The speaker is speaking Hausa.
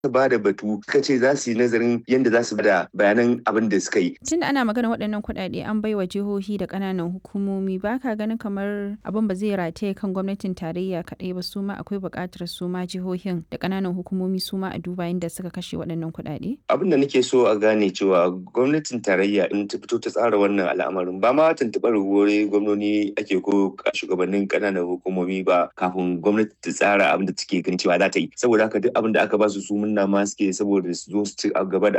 ba da batu suka ce za su yi nazarin yadda za su bada bayanan abin da suka yi. Tun da ana magana waɗannan kuɗaɗe an bai wa jihohi da ƙananan hukumomi ba ka ganin kamar abin ba zai rataye kan gwamnatin tarayya kaɗai ba su ma akwai buƙatar su ma jihohin da ƙananan hukumomi su ma a duba yadda suka kashe waɗannan kuɗaɗe? Abin da nake so a gane cewa gwamnatin tarayya in ta fito ta tsara wannan al'amarin ba ma tuntuɓar wuri gwamnoni ake ko shugabannin ƙananan hukumomi ba kafin gwamnati ta tsara abin da take ganin cewa za ta yi saboda haka duk abin da aka ba su su munna ma suke saboda su zo su ci gaba da